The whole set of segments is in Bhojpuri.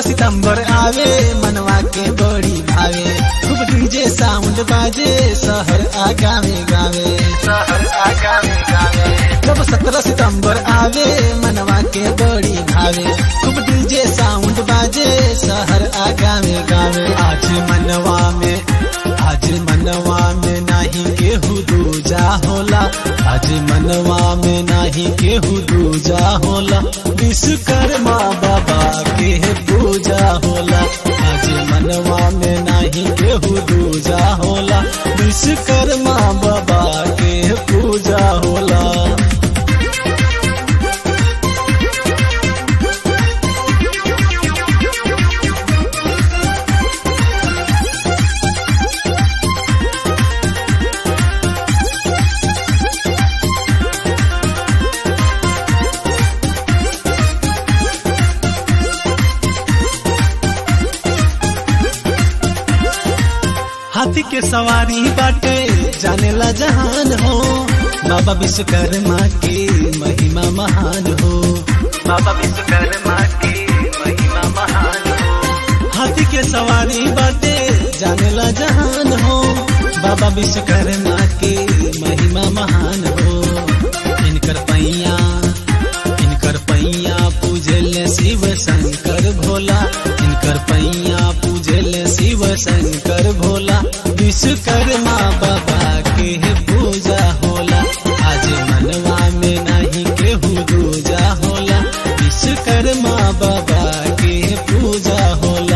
सितंबर आवे मनवा के बड़ी भावे खूब डीजे साउंड बाजे शहर आगावे गावे शहर आगावे गावे जब सत्रह सितंबर आवे मनवा के बड़ी भावे खूब डीजे साउंड बाजे शहर आगावे गावे आज मनवा में आज मनवा में नाही केहू दूजा होला आज मनवा में नाही केहू दूजा होला विश्वकर्मा बाबा के पूजा होला आज मनवा में नाही केहू दूजा होला विश्वकर्मा बाबा के पूजा होला हाथी के सवारी बाटे जानेला जहान हो बाबा विश्वकर्मा की महिमा महान हो बाबा विश्वकर्मा की महिमा महान हो हाथी के सवारी बाटे जानेला जहान हो बाबा विश्वकर्मा की महिमा महान हो इनकर पैया इनकर पैया पूजल शिव शंकर भोला इनकर पैया पूजल शिव शंकर भोला विश्वकर्मा बाबा के पूजा होला आज मनवा में नहीं केहू दूजा होला विश्वकर्मा बाबा के पूजा होला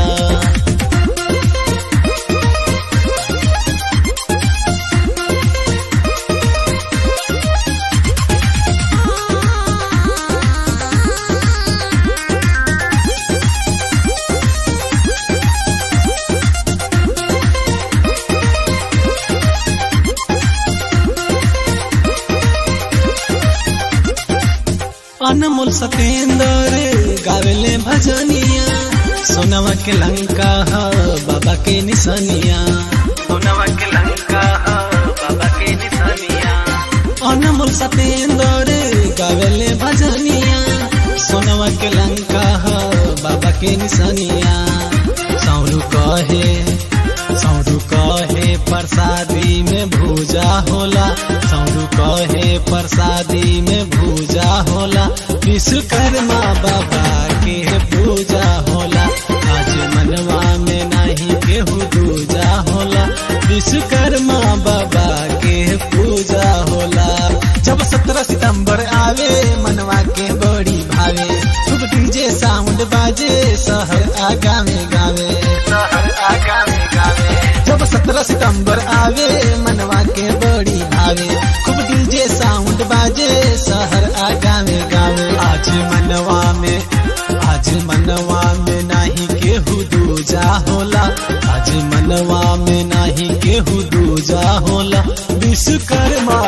अनमोल सतेंद्र गावेले भजनिया सोनवा के लंका ह बाबा के निशानिया सोनवा के लंका ह बाबा के निशानिया अनमोल सतेंद्र गावेले भजनिया सोनवा के लंका ह बाबा के निशानिया सौरू कहे सौरू कहे प्रसादी में भूजा होला सौरू कहे प्रसादी में भूजा होला विश्वकर्मा बाबा के पूजा होला आज मनवा में नहीं केहू दूजा होला विश्वकर्मा बाबा के पूजा होला जब सत्रह सितंबर आवे मनवा के बड़ी भावे खूब डीजे साउंड बाजे शहर आगावे गावे शहर आगावे गावे जब सत्रह सितंबर आवे मनवा के बड़ी भावे खूब डीजे साउंड बाजे शहर आगावे गावे आज मनवा में आज मनवा में नहीं केहू दूजा होला आज मनवा में नहीं केहू दूजा होला विश्वकर्मा